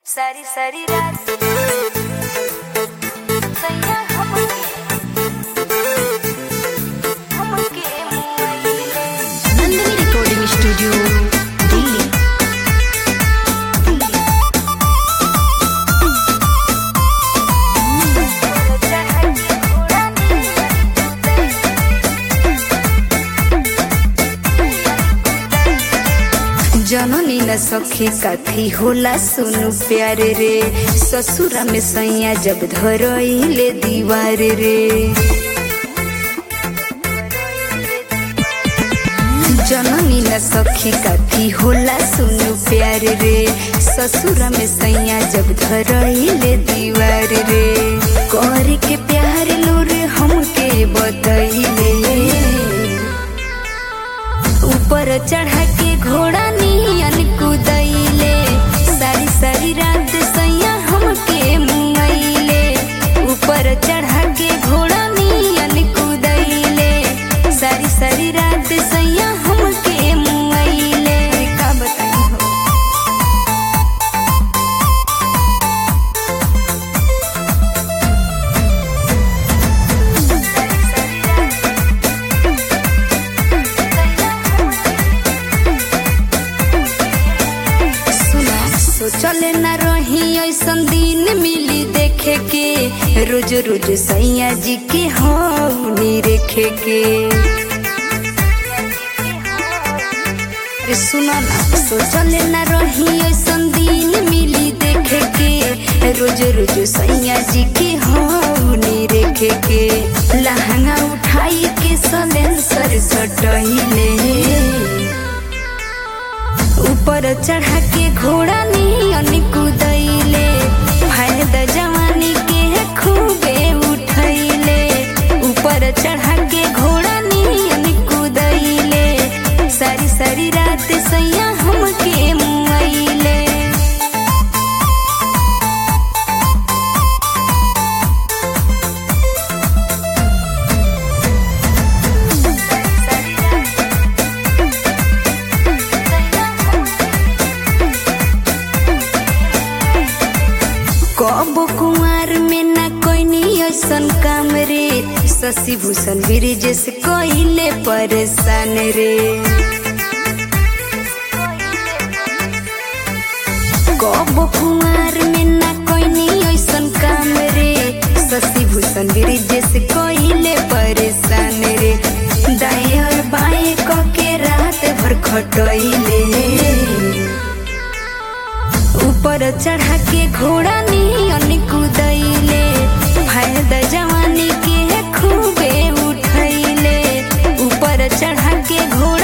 सारी सारी रात सैया हमके हमके मुआइले नंदिनी रिकॉर्डिंग स्टूडियो दिल्ली जननी न सखी काथी होला सुनु प्यारे रे ससुरा में सैया जब धरइले दीवार रे जननी न सखी काथी होला सुनु प्यार रे ससुरा में सैया जब धरइले दीवार रे कर के प्यार लोर हमके बतइले ऊपर चढ़ा के घोड़ा नियन कुदैले सारी सारी रात सैया हमके मुआइले ऊपर चढ़ा के घोड़ा नियन कुदैले सारी सारी रात सैया हमके मुआइले का बताई हो सुना सोचल न रही ऐसन दिन मिली देखे के रोज रोज सैया जी के हौनी रेखे के अरे सुना ना सोचल न रही ऐसन दिन मिली देखे के रोज रोज सैया जी के हौनी रेखे के लहंगा उठाई के सलेंसर सटहिले ऊपर चढ़ा के घोड़ा नियन कुदैले फायदा जवानी के खूबे उठैले ऊपर चढ़ा के घोड़ा नियन कुदैले सारी सारी रात सैया हमके मुआइले कब कुमार में ना कोई ऐसन काम रे शशि भूषण ब्रिज से कोइले परेशान रे कब कुमार में ना कोई ऐसन काम रे शशि भूषण ब्रिज से कोइले परेशान रे दाएं और बाएं क के रात भर खटैले ऊपर चढ़ा के घोड़ा नियन कुदैले फायदा जवानी के खूबे उठैले ऊपर चढ़ा के घोड़ा